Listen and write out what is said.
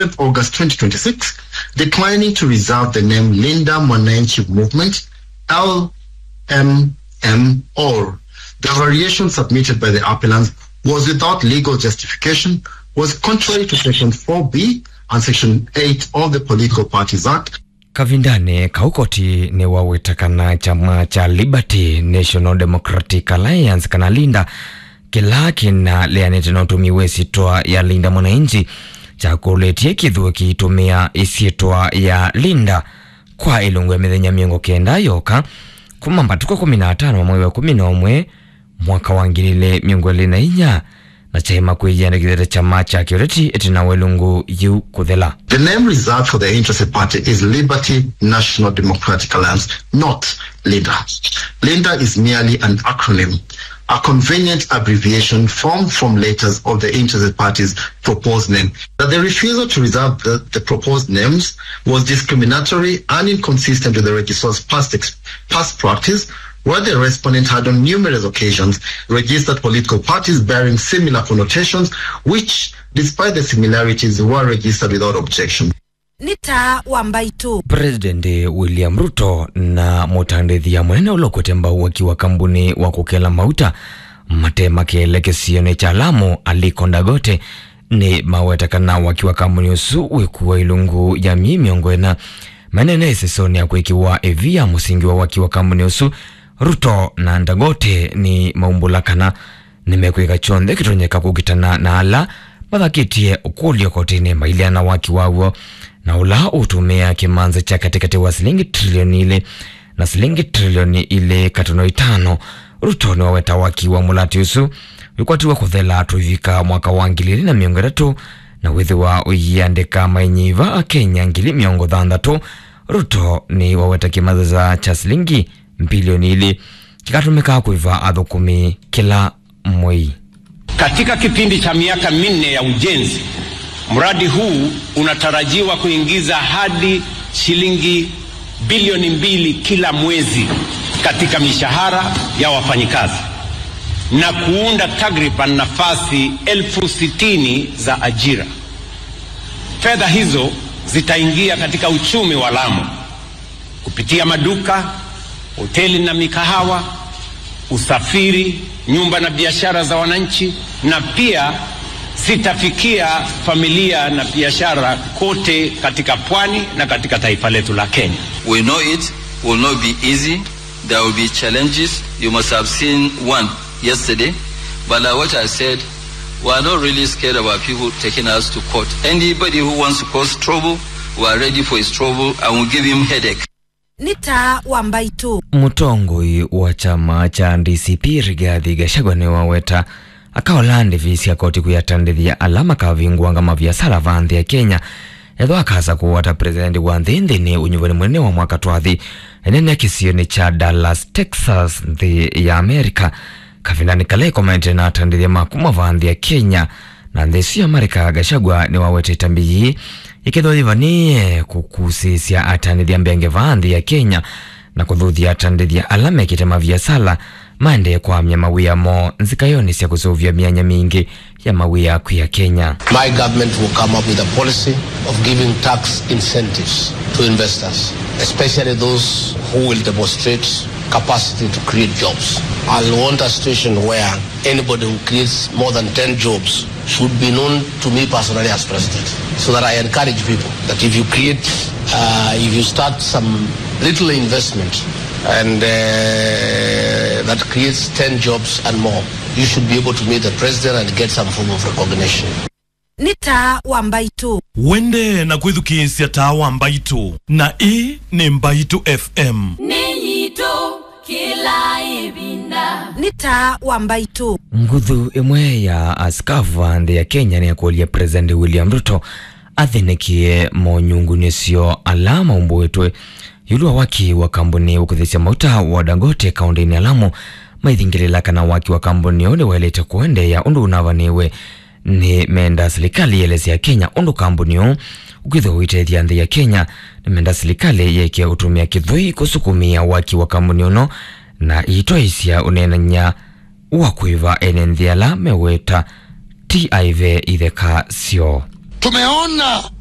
August 2026, declining to reserve the name Linda Mwananchi Movement, LMMO. The variation submitted by the appellants was without legal justification, was contrary to Section 4B and Section 8 of the Political Parties Act, kavindane kaukoti ni wawita kana chama cha liberty national democratic alliance kana linda kila kina leanite na utumiwe sitwa ya linda mwananchi cha kuletie kithuo kiitumia isitwa ya linda kwa ilungu ya mithenya miongo kenda yoka kuma mbatuko kumi na atano mwezi wa kumi na umwe mwaka wa ngiri ile miongo ili na inya na chaima kwijiandikithite chama cha kiureti itina welungu yu kuthela The name reserved for the interested party is Liberty National Democratic Alliance, not LINDA. LINDA is merely an acronym, a convenient abbreviation formed from letters of the interested party's proposed name. That the refusal to reserve the, the proposed names was discriminatory and inconsistent with the registrar's past, ex- past practice, where the respondent had on numerous occasions registered political parties bearing similar connotations, which, despite the similarities, were registered without objection. nĩ ta wa mbaitu president william ruto na mutandithia munene ulokwete mbau akiwa kambuni wa kukela mauta matema kielekesione cha lamu aliko ndagote ni mawetakana wakiwa kambuni usu wikuwa ilungu ya mii miongo ena manene isisoni ya kwikiwa evia musingi wa wakiwa kambuni usu ruto na ndagote ni maumbulakana nimekwika chonthe kitonyeka kukitana na ala mathakitie ukulio kotini mailiana waki wawo na ula utumia kimanzi cha katikati wa silingi trilioni ile na silingi trilioni ile katuno itano ruto ni waweta waki wa mulati usu wikwatiwa kuthela tuivika mwaka wa ngilili na miongo itatu na withiwa uyiandika mainyiva a kenya ngili miongo thanthatu ruto ni waweta kimathisa cha silingi bilioni ili kikatumika kuiva athukumi kila mwei Katika kipindi cha miaka minne ya ujenzi, mradi huu unatarajiwa kuingiza hadi shilingi bilioni mbili kila mwezi katika mishahara ya wafanyikazi na kuunda takriban nafasi elfu sitini za ajira. Fedha hizo zitaingia katika uchumi wa Lamu kupitia maduka, hoteli na mikahawa, usafiri, nyumba na biashara za wananchi, na pia zitafikia familia na biashara kote katika pwani na katika taifa letu la Kenya. We know it will not be easy. There will be challenges. You must have seen one yesterday. But like what I said, we are not really scared about people taking us to court. Anybody who wants to cause trouble, we are ready for his trouble and we'll give him headache. nĩ ta wa mbaitu mutongoi wa chama cha DCP Rigathi Gachagua ni waweta akaola ndivisi ya koti kuyatandithia alama kavinguanga maviasara va nthi ya Kenya ethwa akasa kuwata presidenti wa nthi nthini unyuvani munene wa mwaka twathi enene kisioni cha Dallas Texas nthi ya Amerika kavindani kala ikometire na atandithia makuma va nthi ya Kenya na nthi icio Amerika Gachagua ni wawete itambi yii ikithwa yivanie kukusisya atandithia mbenge va nthi ya Kenya na kuthuthia atandithia ala mekite maviasala maende kwamya mawia mo nzikayoni sya kusuvya mianya mingi ya mawia aku ya Kenya My government will come up with a policy of giving tax incentives to investors, especially those who will demonstrate capacity to create jobs. I'll want a situation where anybody who creates more than 10 jobs should be known to me personally as president. So that I encourage people that if you create, uh, if you start some little investment and uh, that creates 10 jobs and more, you should be able to meet the president and get some form of recognition. nĩ ta wa mbaitu wende na kwithukiisya tawa mbaitu na ii ni mbaitu fm nĩnyitũ kĩla ĩvinda nĩ ta wa mbaitu nguthu imwe ya askafu a nthi ya Kenya ni akuolia president William Ruto athinikie monyunguni sio ala maumbuitwe yulua waki wa kambuni ukuthisya mauta wa Dangote kaunti-ini ya Lamu maithingilila kana waki wa kambuni ule wailite kuendeea undu unavaniwe ni menda serikali yelesya Kenya undu kambuni uu ukwithwa uitethya nthi ya Kenya ni menda serikali yekie utumia kithui kusukumia waki wa kambuni uno na itwaisya unenanya wa kwiva ene nthi ala meweta tiv itheka syo tumeona